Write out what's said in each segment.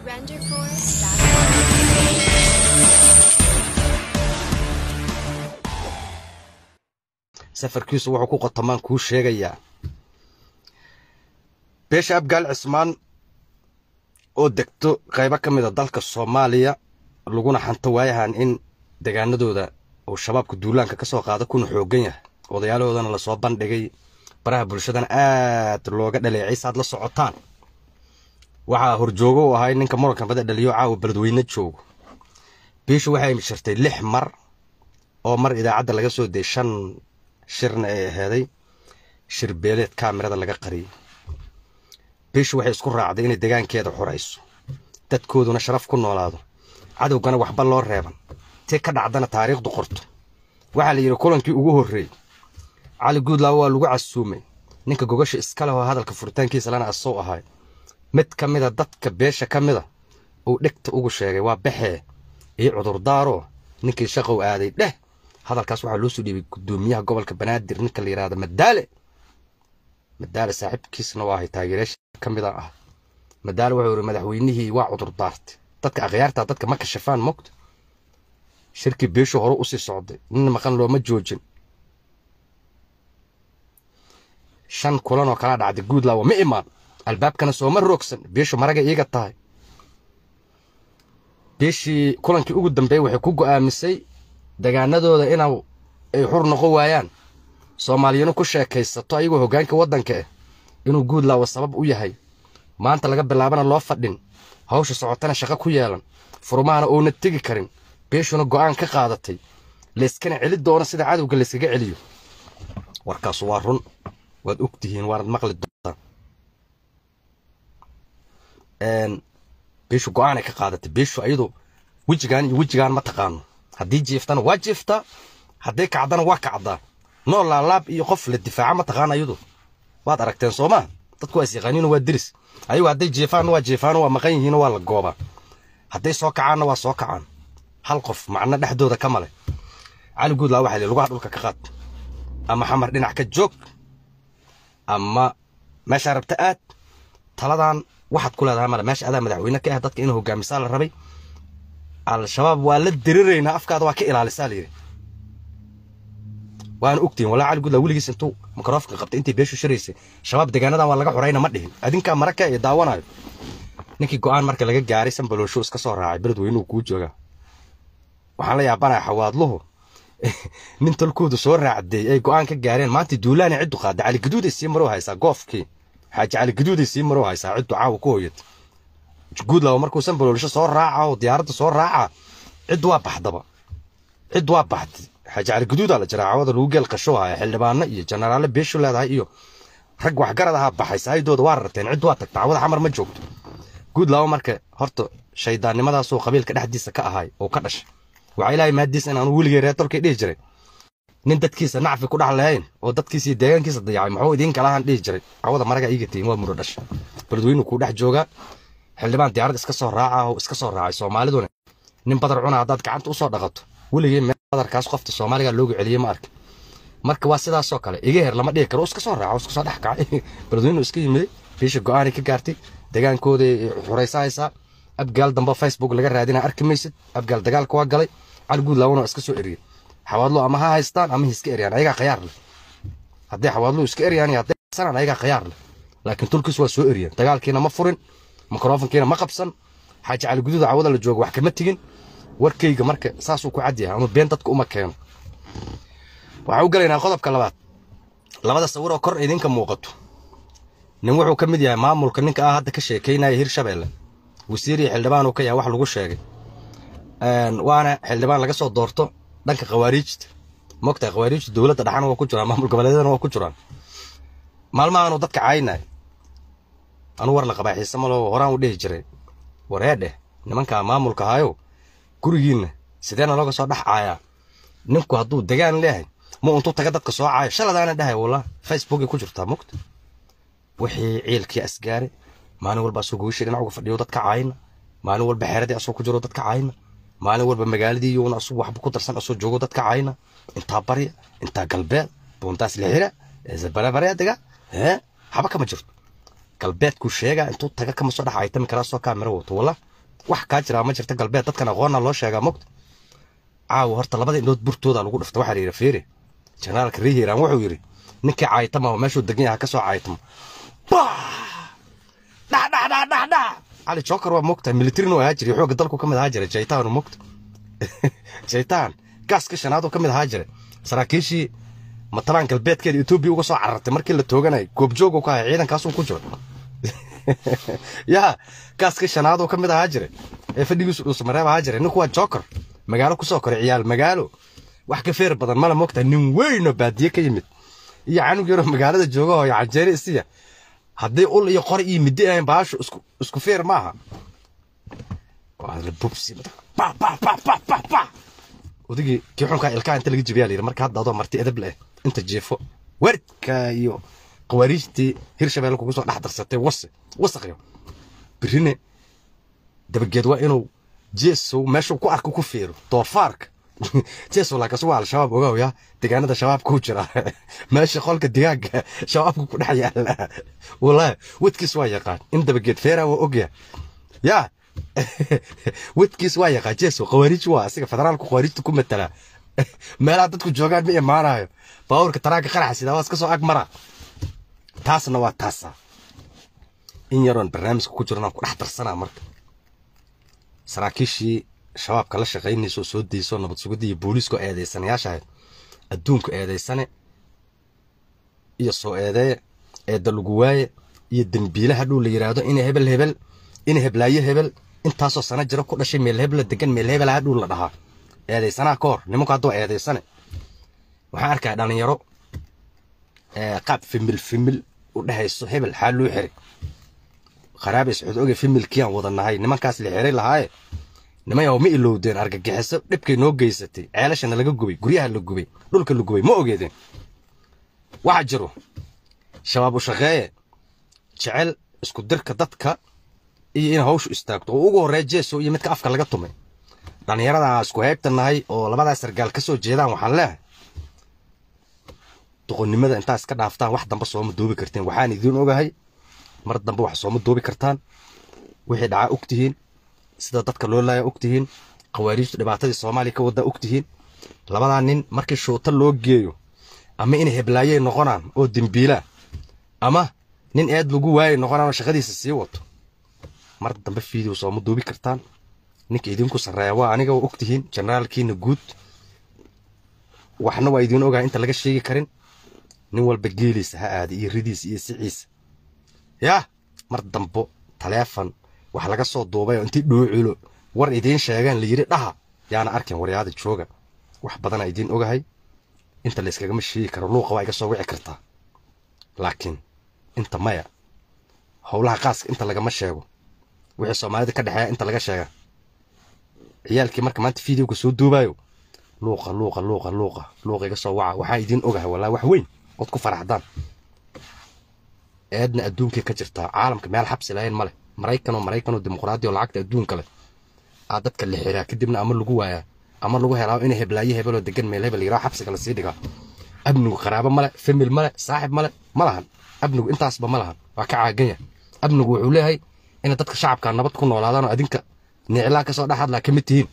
safarkiisu wuxuu ku qotamaan kuu sheegayaa beesha abgaal cismaan oo degto qaybo ka mid a dalka soomaaliya laguna xanto waayahan in degaanadooda uu shabaabka duulaanka ka soo qaada kuna xooggan yahay odayaalahoodana lasoo bandhigay baraha bulshadana aad looga dhaleecay saad la socotaan waxaa horjoogo u ahay ninka muranka bada dhaliyo caawa beledweyne joogo biishu waxay shirtay lix mar oo mar idaacadda laga soo dayay shan shirna ay aheeday shir beeleed kaamirada laga qariyay biishu waxay isku raacday inay degaankeeda xurayso dadkooduna sharaf ku noolaado cadowgana waxba loo reeban tii ka dhacdana taariikhdu qorto waxaa la yidhi kulankii ugu horreeyey cali guudlaawo waa lagu casuumay ninka gogasha iska leh oo hadalka furitaankiisa lana asoo ahay mid ka mida dadka beesha ka mida uu dhegta ugu sheegay waa baxee iyo cudurdaaroo ninkii shaqow aaday dheh hadalkaas waxaa loo soo dhiibay guddoomiyaha gobolka banaadir ninka la yidhahda madaale madaale saaxiibkiisna waa ahay taageerayaasha ka mida ah madaale wuxuu yidhi madaxweynihii waa cudurdaartay dadka akhyaartaa dadka ma kashafaan mogta shirkii beeshu hore usii socday nin maqan looma joojin shan kulan oo kala dhacday guudlaawo ma imaan albaabkana sooma roogsan beeshu maraga iiga tahay beeshii kulankii ugu dambeeyey waxay ku go'aamisay degaanadooda inuu ay xur noqon waayaan soomaaliyanu ku sheekaysato ayagoo hoggaanka waddanka ah inuu guudlaawo sabab u yahay maanta laga bilaabana loo fadhin hawsha socotana shaqo ku yeelan furmahana oona tegi karin beeshuna go'aan ka qaadatay layskana celi doono sida cadowga layskaga celiyo warkaasu waa run waad og tihiin waanad maqli doontaan beeshu go'aanay ka qaadatay beeshu ayadu wejigaan iyo wejigaan ma taqaano haddii jiiftana waa jiiftaa hadday kacdana waa kacdaa noo laalaab iyo qof la difaaca ma taqaana ayadu waad aragteen soo maa dadku waa isyaqaaniino waa diris ayagu hadday jiifaanna waa jiifaano waa maqan yihiino waa la goobaa hadday soo kacaanna waa soo kacaan hal qof macno dhexdooda ka male cali guudlaa waxaa lugaha dhulka ka qaad ama xamar dhinac ka joog ama meeshaa rabta aad taladan waxaad ku leedahay male meesha adaa madaxweyne ka ah dadka inuu hogaamisaa la rabay al-shabaab waa la diriraynaa afkaada waa ka ilaalisaa la yidhi waana ogtihin walaa cali guudlaa weligiis intuu mikrofonka qabtay intii beeshu shiraysay shabaab degaanadan waa laga xorayna ma dhihin adinkaa maraka ee daawanayo ninkii go'aan marka laga gaaray sanbaloosho iska soo raacay beledweynuhu kuu joogaa waxaan la yaabanaya xawaadluhu nin tolkoodu soo raacday ay go'aan ka gaareen maanta duulaana ciddu qaada cali gaduuday sii maroo haysaa goofkii xaaji cali gaduuday sii maroo haysaa ciddu caawa ku hoyata guudlawa markuu sanbaloolisho soo raaca oo diyaaradda soo raaca ciddu waa baxdaba ciddu waa baxday xaaji cali gaduudaa la jiraa caawada lagu geel qasho haya xildhibaano iyo jenaraale beeshu leedahay iyo rag waxgarad ahaa baxay saayidooda waa rarteen ciddu waa tagta caawada xamar ma joogto guudlawa marka horta shaydaannimadaasoo qabiilka dhexdiisa ka ahay oo ka dhashay waxaa ilaahay maadiis in aanu weligay reer tolkay dhihi jiray nin dadkiisa nacfi ku dhex lahayn oo dadkiisa iyo deegaankiisa dayacay muxuu idiin kalahaan dhihi jiray cawada maraga iiga tihin waa mudho dhasha beledweynu kuu dhex joogaa xildhibaan diyaarad iska soo raaca oo iska soo raacay soomaaliduna nin badar cuna haddaad gacanta usoo dhaqato weligay meel badarkaas qofta soomaaliga loogu celiyey ma arkin marka waa sidaasoo kale iga her lama dhihi karo iska soo raaca iska soo dhex kacay beledweynu iska yimiday biisha go'aanay ka gaartay degaankooday xuraysahaysaa abgaal dambe facebook laga raadina arki maysid abgaal dagaalka waa galay cali guudlaawona iska soo eriyey xawaadlo ama ha haystaan ama ha iska eryaan ayagaa khayaar leh hadday xawaadlo iska eryaan iyo hadday haysanaan ayagaa khayaar leh laakiin tulkiis waa soo eriyeen dagaalkiina ma furin mikrofonkiina ma qabsan xaaji cali guduuda cawada la jooga wax kama tegin warkayga marka saasuu ku cadyahay ama been dadka uma keeno waxaan u galaynaa qodobka labaad labada sawir oo kor idinka muuqato nin wuxuu ka mid yahay maamulka ninka ah hadda ka sheekaynaya hirshabeelle wasiir iyo xildhibaan uu ka yahay wax lagu sheegay waana xildhibaan laga soo doorto dhanka khawaariijta mogtahay khawaariijta dowladda dhaxana waa ku jiraan maamul goboleedyadana waa ku jiraan maalmahaanu dadka caynay anuu war la qabaa xiise malo horaan u dhihi jiray waree dheh nimankaa maamulka hayo gurigiinna sideena looga soo dhex caayaa ninku hadduu degaan leeyahay ma untuu taga dadka soo caayo shaladaana dhahay wallah facebookay ku jirtaa mogta wixii ciilkii asgaare maalin walba asoo goyshii dhinac uga fadhiyo dadka caayna maalin walba xeeradii asoo ku jiro dadka caayna maalin walba magaaladii iyuuna asuu waxba ku darsan asoo joogo dadka caayna intaa barya intaa galbeed buuntaas lixira eesabarebareediga hee haba kama jirto galbeedkuu sheegaa intuu taga kama soo dhex aytami karaa soo kaamira wato walla wax kaa jiraa ma jirta galbeed dadkan aqoonna loo sheegaa mogta caawa horta labada indhood burtooda lagu dhifta waxaa la yidhi fiiri jenaraalka rihiran wuxuu yidhi ninkii caaytama oo meeshuu degan yahay ka soo caaytamo dhadhadhadhadha cali joker waa mogtahay militarin ahaa jiray xoogga dalku ka mid ahaa jiray jaytaan mogta jaytaan gaaska shanaad oo ka mid ahaa jiray saraakiishii matalaan galbeedkeeda etoobiya uga soo carartay markii la tooganayay goobjoog ka ahay ciidankaasun ku jiro yaa gaaska shanaad oo ka mid ahaa jiray ee fadhigiisu dhuusamareeb ahaa jiray ninku waa joker magaalo kusoo koray ciyaal magaalo wax ka feer badan mala mogtahay nin weynoo baadiye ka yimid iyo canug yaroo magaalada jooga oo canjeere isiya haddii ul iyo qor iyo middi ahayn baashu isku isku feer maaha waa la bubsi odigii kii xunkaa ilkaha inta laga jibiyaa layidhi marka hadda adoo marti edab leh inta jeefo werdka iyo qawaariijtii hirshabelle kugu soo dhex darsatay wase wasaqyo birine dabageed waa inuu jeesow meeshuu ku arko ku feero doofaarka jeesow laakas waa al-shabaab ogawya deegaanada shabaabka ku jira meesha qolka digaaga shabaabka ku dhex yaala wallaahi wadkiis waa yaqaan in dabageed feera waa ogya yaa wadkiis waa yaqaan jeesow qawaariij waa asiga federaalku qawaariijta ku matala meelaha dadku joogaan ma imaanayo baabuurka taraanka qaraxa sidaa waa iska soo ag mara taasna waa taasa in yaroon barnaamijka ku jirnaan ku dhex darsanaa marka saraakiishii shabaabka la shaqaynayso soo dayso nabad sugidda iyo booliisku eedaysanayaasha ahayd adduunku eedaysane iyo soo eedeeye eedda lagu waaye iyo dembiilaha dhow la yidhaahdo ina hebel hebel ina heblaayo hebel intaasoo sana jiro ku dhashay meel hebla degan meel hebelaha dhow la dhahaa eedaysanaha ka hor nimanku hadduu eedaysane waxaan arkaa dhalinyaro qaab fimil fimil u dhehayso hebel xaa loo xiray kharaabay socod oge fimilkiaan wada nahay nimankaas la xiray lahaaye nimayaw ma ilowdeen argagixiso dhibkay noo geysatay ceelashana laga gubay guryaha la gubay dhulka la gubay ma ogeedeen waxaa jiro shabaab u shaqeeye jecel isku dirka dadka iyo in hawshu istaagto oo ugu horreeya jeeso iyo midka afka laga tumay dhallinyaradaa isku heybta nahay oo labadaa sargaal ka soo jeedaan waxaan leehay doqonnimada intaa iska dhaaftaan wax dambe sooma duubi karteen waxaan idiin ogahay mar dambe wax sooma duubi kartaan wixii dhacaa og tihiin sida dadka loo laaya og tihiin khawaariijtu dhibaatadii soomaaliya ka waddaa og tihiin labadaa nin markii shuuta loo geeyo ama inay heblaayey noqonaan oo dembiilaa ama nin eed lagu waayay noqonaan oo shaqadiisa sii wato mar dambe fiideo sooma duubi kartaan ninka idinku sarreeya waa aniga waa og tihiin generaalkiina guud waxna waa idiin ogahay inta laga sheegi karin nin walba geeliisa ha aada iyo ridiisa iyo siciisa yaa mar dambo taleefon wax laga soo duubay oo intii dhooculo war idiin sheegaan la yidhi dhaha yaana arkin waryaada jooga wax badana idiin ogahay inta layskagama sheegi karo luuqa waa iga soo wici kartaa laakiin inta maya howlaha qaaska inta lagama sheego wixii soomaalida ka dhexeeya inta laga sheega ciyaalkii marka maanta fideoga soo duubaayo luuqa luuqa luuqa luuqa luuqa iga soo waca waxaa idiin ogahay walaa wax weyn ood ku faraxdaan eedna adduunkay ka jirtaa caalamka meel xabsi lahayn ma leh maraykan oo maraykan oo dimuqraadi oo lacagta adduunka leh aa dadka la xiraa kadibna ama lagu waayaa ama lagu helaa inay heblaayo hebel oo degan meel hebel yiraa xabsiga lasii dhigaa abnigu qaraabo male famil male saaxib male ma lahan abnigu intaasba ma lahan waa ka caaganya abnigu wuxuu leeyahay inay dadka shacabka nabad ku noolaadaan oo adinka niclaa kasoo dhex hadlaa ka mid tihiin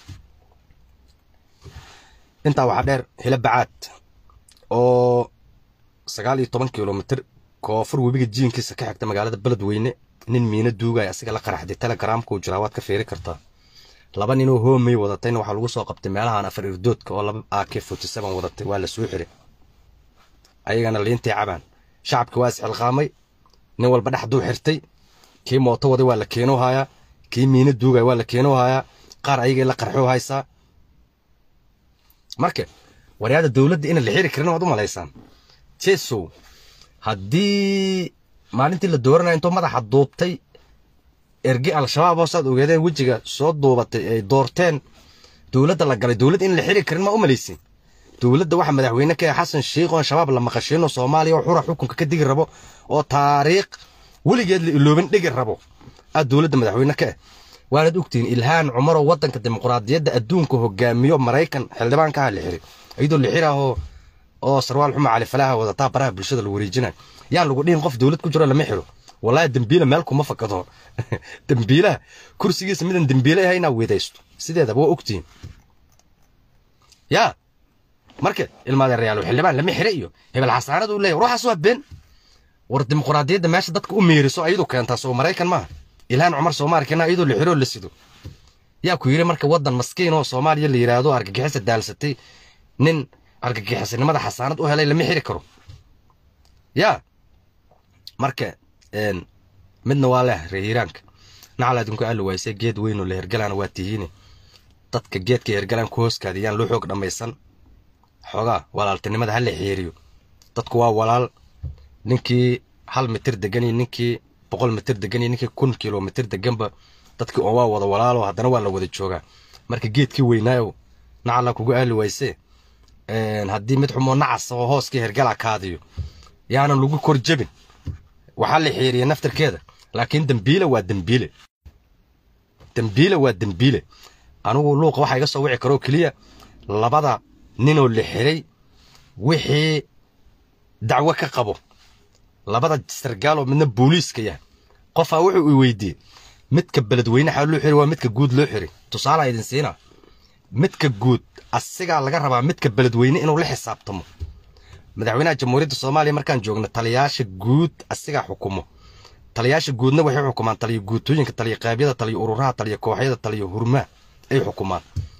intaa waxaa dheer hila bacaad oo sagaal iyo toban kilomitr koonfur webiga jiinkiisa ka xigta magaalada beledweyne nin miino duugaya asiga la qaraxday telegramkuu jiraa waad ka fiiri kartaa laba ninoo hoomey wadatayna waxaa lagu soo qabtay meelahan afar irdoodka oo laba ak forty seven wadatay waa la soo xiray ayagana liintay cabaan shacabki waa isxilqaamay nin walba dhexduu xirtay kii mooto waday waa la keenoo hayaa kii miino duugaya waa la keenoo hayaa qaar ayagay la qarxoo haysaa marka waryaada dowladda inaan la xiri karin waad u malaysaan jesow haddii maalintii la dooranaya intuu madaxa duubtay ergi al-shabaab oo saad ogeedeen wejiga soo duubatay ay doorteen dowladda la galay dowladda in la xiri karin ma u malaysin dowladda waxa madaxweyne ka ah xasan sheikh oo shabaab la maqashiino soomaaliya oo xura xukunka ka digi rabo oo taariikh weligeed la ilooban dhigi rabo aad dowladda madaxweyne ka ah waanaad ogtihiin ilhaan cumar oo waddanka dimuqraadiyadda adduunka hogaamiyo maraykan xildhibaanka ah la xiri iyadoo la xiraahoo oo sarwaal xuma cali falaaha wadataa baraha bulshada la wareejinayo yaa lagu dhihin qof dowlad ku jiro lama xiro wallahi dembiile meel kuma fakado dembiilaha kursigiisa midan dembiile ahay inaa weedaysto sideedaba waa ogtihiin yaa marka ilmaadeerayaal xildhibaan lama xire iyo hebel xasaanad uu leeyahy ruuxaas waa been war dimuqraadiyadda meesha dadka u meeriso ayadu keentaa soo maraykan maaha ilhaan cumar soomaalikana iyadoo la xiroo la sido yaa ku yidhi marka waddan maskiin oo soomaaliya la yidhaahdo argagixisa daalsatay nin argagixisanimada xasaanad u helay lama xiri karo yaa marka midna waa leh reehiiraanka nacal adinku aali waysay geed weynoo la hergalaana waa tihiine dadka geedka hergalaan ku hooskaadiyaan loo xoog dhammaysan xoogaa walaaltinimada ha la xeeriyo dadku waa walaal ninkii hal mitir degan iyo ninkii boqol mitir degan iyo ninkii kun kilomitir deganba dadkii oo waa wada walaalo haddana waa la wada joogaa marka geedkii weynaayo nacala kugu aali wayse haddii mid xumoo nacas oo hooskii hergala kaadiyo yaanan lagu kor jebin waxaa la xeeriya naftarkeeda laakiin dembiile waa dembiile dembiile waa dembiile anigu luuqa waxaa iga soo wici karoo keliya labada ninoo la xiray wixii dacwo ka qabo labada sargaaloo midna booliiska yahay qofaa wuxuu i weydiiyey midka beledweyne xaa loo xiri waa midka guud loo xiri tusaalaa idin siina midka guud asigaa laga rabaa midka beledweyne inuu la xisaabtamo madaxweynaha jamhuuriyadda soomaaliya markaan joogno taliyaasha guud asigaa xukumo taliyaasha guudna waxay xukumaan taliya guutooyinka taliya qeybyada taliya ururaha taliya kooxyada taliya hurmaa ay xukumaan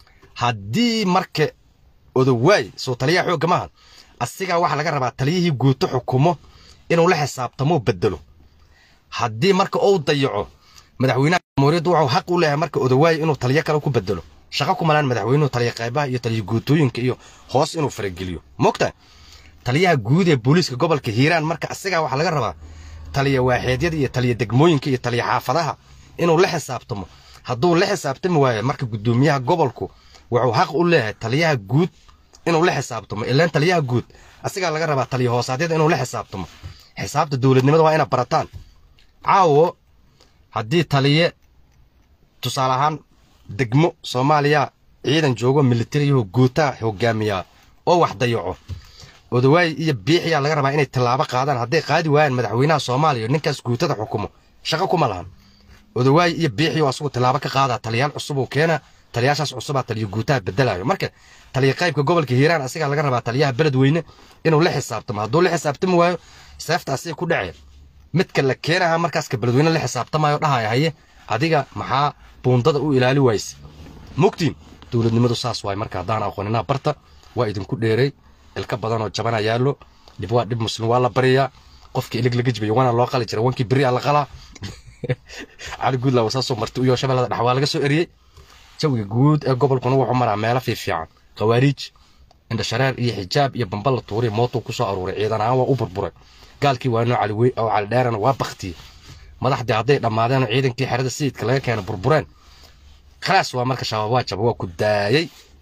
haddii marka odowaay soo taliyaha xoogga maahan asigaa waxaa laga rabaa taliyihii guuto xukumo inuu la xisaabtamo bedelo haddii marka uu dayaco madaxweynaha jamhuuriyadda wuxuu xaq u leeyahay marka odowaay inuu taliyo kale ku bedelo shaqo ku malaan madaxweynuhu taliya qaybaha iyo taliya guutooyinka iyo hoos inuu farageliyo mogtahay taliyaha guud ee booliiska gobolka hiiraan marka asigaa waxaa laga rabaa taliya waaxeedyada iyo taliya degmooyinka iyo taliya xaafadaha inuu la xisaabtamo hadduu la xisaabtami waayo marka guddoomiyaha gobolku wuxuu xaq u leeyahay taliyaha guud inuu la xisaabtamo ilaan taliyaha guud asigaa laga rabaa taliya hoosaadyada inuu la xisaabtamo xisaabta dowladnimada waa ina barataan caawo haddii taliye tusaale ahaan degmo soomaaliya ciidan joogo militariyaho guutaa hogaamiyaa oo wax dayaco odawaay iyo biixiyaa laga rabaa inay tallaabo qaadaan hadday qaadi waayaan madaxweynaha soomaaliya ninkaas guutada xukumo shaqo kuma lahan odawaay iyo biixiyo asugu tallaabo ka qaadaa taliyaal cusub uu keena taliyaashaas cusubaa taliya guutaha bedelayo marka taliya qaybka gobolka hiiraan asigaa laga rabaa taliyaha beledweyne inuu la xisaabtamo hadduu la xisaabtami waayo seefta asiga ku dhacee midka la keenaha markaaska beledweyne la xisaabtamayo dhahaya haye adiga maxaa buundada u ilaali wayse mugtiin dowladnimadu saas waay marka haddaan aqooninaa barta waa idinku dheeray ilka badanoo jabana yaallo dhib waa dhib muslim waa la baryayaa qofkii ilig laga jibayo waana loo qali jiray wankii beri a la qalaa cali guudlaawa saasoo marti u yoo shabeellada dhex waa laga soo eriyey jawiga guud ee gobolkuna wuxuu maraa meelo fiifiican khawaariij indhashareer iyo xijaab iyo bamba la tuuray mootuu ku soo aruuray ciidan ahaan waa u burburay gaalkii waanoo caliwey oo calidheerana waa baktiyey madaxdii hadday dhammaadeen ciidankii xerada sayidka laga keena burbureen khalaas waa marka shabaab waa jaba waa ku daayey